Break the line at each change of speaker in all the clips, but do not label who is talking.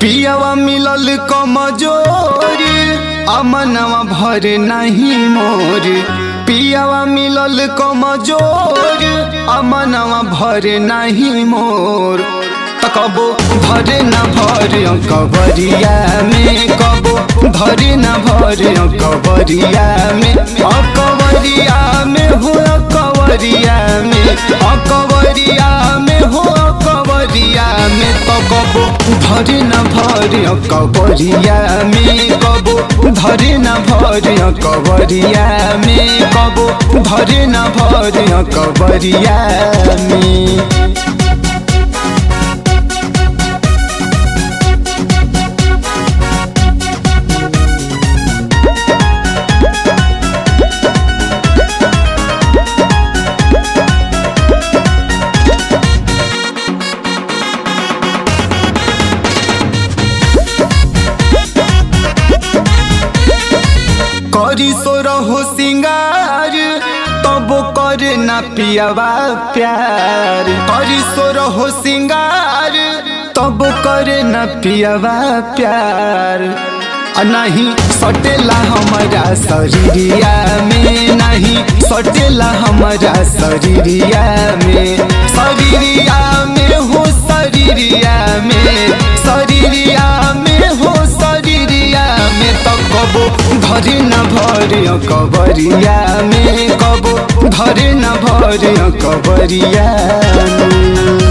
पियावा मिलल कमजोर अमनवा भर नहीं मोर पियावा मिलल कमजोर अमनवा भर नहीं मोर त कबो धरे न भर कबरिया में कबो धरे न भर कबरिया में अकबरिया में हो कवरिया में अकबरिया में हो कवरिया में तो कबो धरे न भर कबरिया में कबो धरे न भर कबरिया में कबो धरे न भर कबरिया में करी सो रहो सिंगार तब करे ना पियावा प्यार करी सो रहो सिंगार तब करे ना पियावा प्यार आ नहीं सटेला हमारा शरीरिया में नहीं सटेला हमारा शरीरिया में शरीरिया में हो शरीरिया में शरीरिया में हो शरीरिया में तो कबो धरे न भर कबरिया में कबो धरे न भर कबरिया में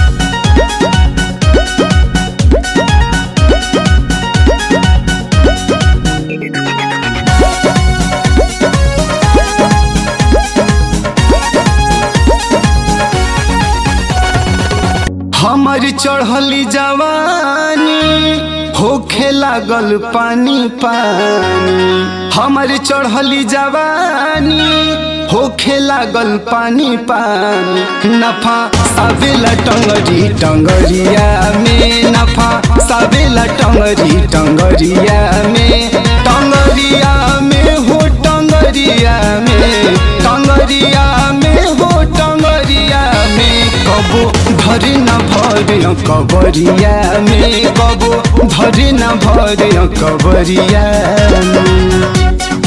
हमर चढ़ली जवानी होखे लागल पानी पानी हमर चढ़ली जवानी होखे लागल पानी पानी नफा सावेला टंगरी टंगरिया में नफा सावेला टंगरी टंगरिया में टंगरिया में हो टंगरिया में टंगरिया में हो टंगरिया में कबो धरे न भर कबरिया में कबो धरे न भर कबरिया में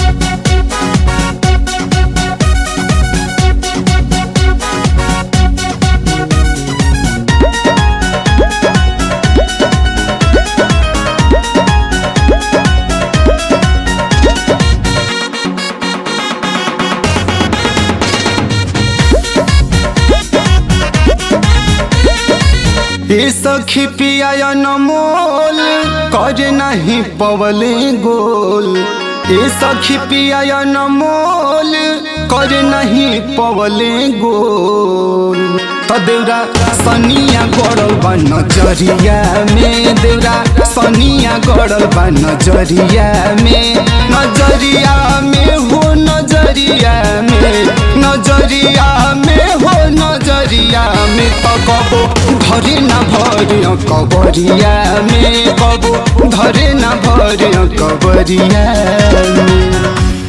ए सखी पिया नमोल कर नहीं पवले गोल ए सखी पिया नमोल कर नहीं पवले गोल तो देवरा सनिया गड़ल बा नजरिया में देवरा सनिया गड़ल बा नजरिया में नजरिया में हो नजरिया में नजरिया में हो नजरिया में तो कबो धरे न भर कबरिया में कबो धरे न भर कबरिया में